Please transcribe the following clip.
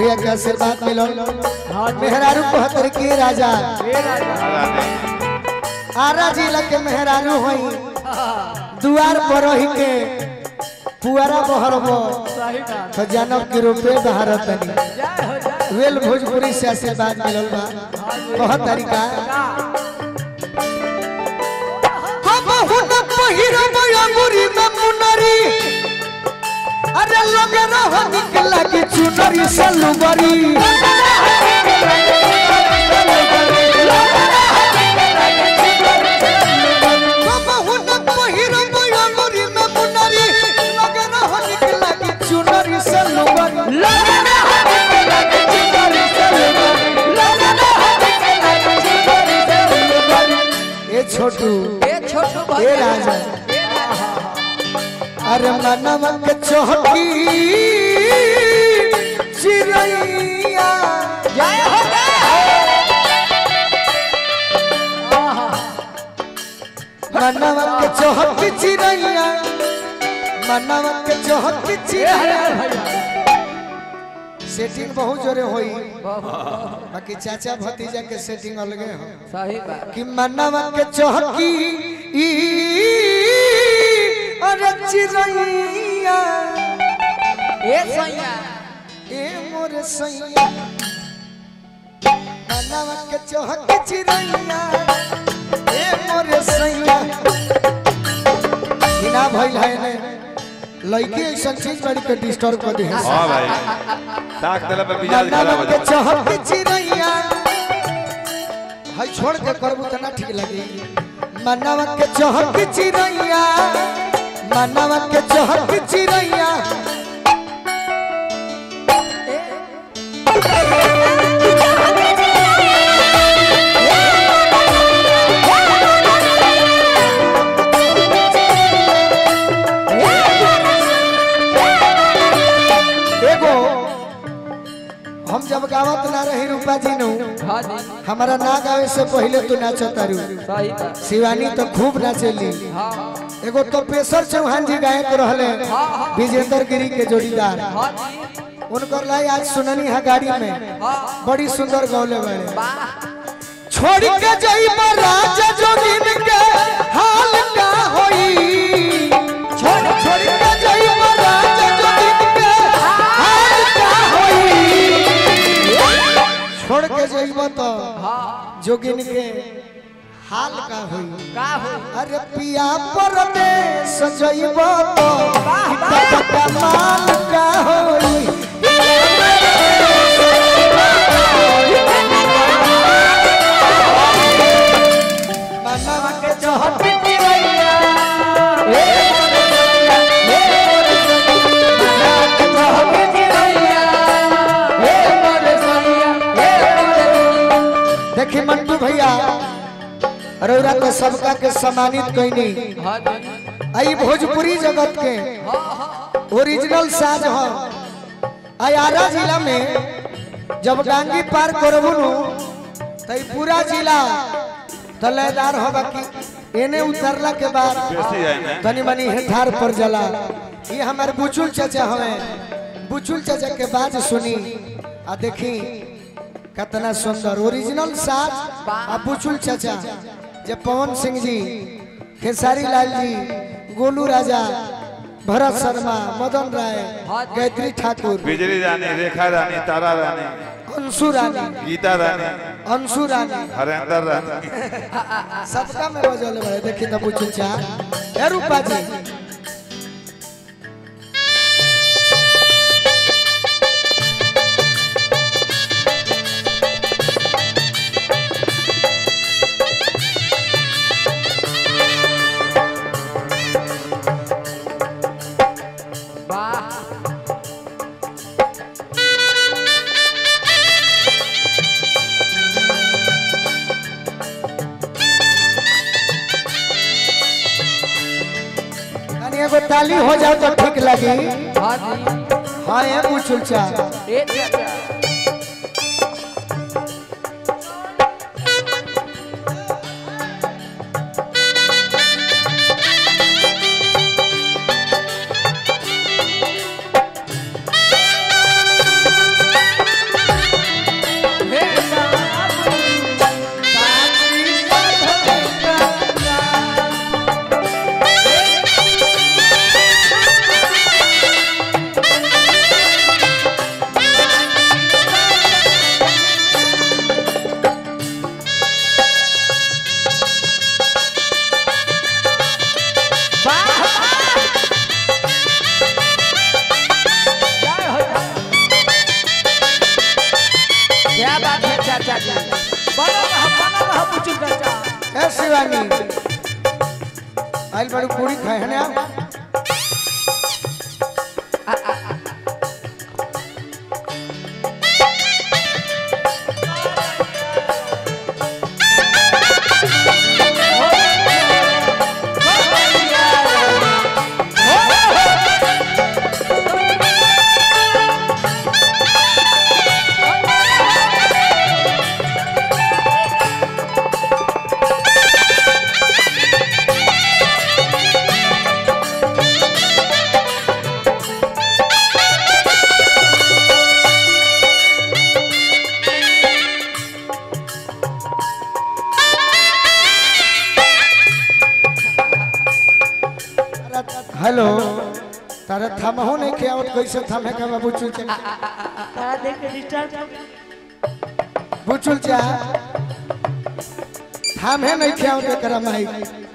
भैया के आशीर्वाद मिलल मेहरारू कहतर के राजा आरा जिला के मेहरारू होई दुआर पर रही के पुआरा बहरबो तो जानब के रुपए बहारत नहीं वेल भोजपुरी से आशीर्वाद मिलल बा बहुत तरीका हम हुन पहिरब अंगुरी में मुनरी अरे लगे रह निकला की चुनरी सलुबरी हम हुन पहिरब अंगुरी में मुनरी लगे रह निकला की चुनरी सलुबरी ए छोटू ए राजा अरे मनम के चौकी चिड़ैया मनम के चौकी चिड़ैया मनम के चौकी चिड़ैया सेटिंग बहुत जोरे होई बाकी चाचा भतीजा के सेटिंग अलगे हो सही बात कि मनवा के चौकी ई अरे चिड़ैया ए सैया ए मोर सैया मनवा के चौकी चिड़ैया ए मोर सैया बिना भइल है ने लड़की ऐसा चीज बड़ी के डिस्टर्ब कर दी है हाँ भाई ताक दिला पे मिजाज खराब मनवा हो के जाता चौकी चिड़ैया हई छोड़ के करबू त ना ठीक लगी मनवा के चौकी चिड़ैया मनवा के चौकी चिड़ैया एगो हम जब गावत ना रही रूपा जी नु हाँ जी हमारा ना गावे से पहले तू नाचत रू सही बात शिवानी तो खूब नाचेली हाँ एगो तपेश्वर चौहान जी गायक रहले विजेंद्र गिरी के जोड़ीदार हाँ जी उनकर लाई आज सुननी है गाड़ी में हाँ बड़ी सुंदर गौले बड़े वाह छोड़ के जाइब राजा जोगिन के हाल का होई छोड़ छोड़ के जाइब राजा जोगिन के हाल का होई छोड़ के जाइब तो हाँ जोगिन के हाल का होई का हो अरे पिया परदेश जाइब तो कितना माल का होई मनवा के चौहट पिरैया ए ए मनवा के चौहट पिरैया ए मोरे सैया ए देखी मंटू भैया रौरा तो सबका के सम्मानित कैनी हाँ जी आई भोजपुरी जगत के हाँ हाँ ओरिजिनल साज हो आयारा जिला में जब डांगी पार करबू नु तो ई पूरा जिला तलेदार होगा कि एने उतरला के बाद बेसी जाए ना तनी मनी हेठार पर जला ये हमारे बुचुल चाचा हवे बुचुल चाचा के बात सुनी आ देखी कितना सुंदर ओरिजिनल साज आ बुचुल चाचा जे पवन सिंह जी खेसारी लाल जी गोलू राजा भरत शर्मा मदन राय गायत्री ठाकुर बिजली रानी रेखा रानी तारा रानी अंशु रानी गीता रानी अंशु रानी हरेंद्र रानी सबका में बजले बड़े देखी तो बुचुल चा ए रूपा जी वाह तनी एगो ताली हो जाओ तो ठीक लगी हाँ जी हाँ ये बुचुल चा ए चाचा ए शिवानी आइल बड़ू पूरी खाए है ना हेलो तारा थमहो नहीं खियावत कैसे थमे का बाबू चुल चा तारा देख के डिस्टर्ब बुचुल चा थमे नहीं खियावत एकरा माई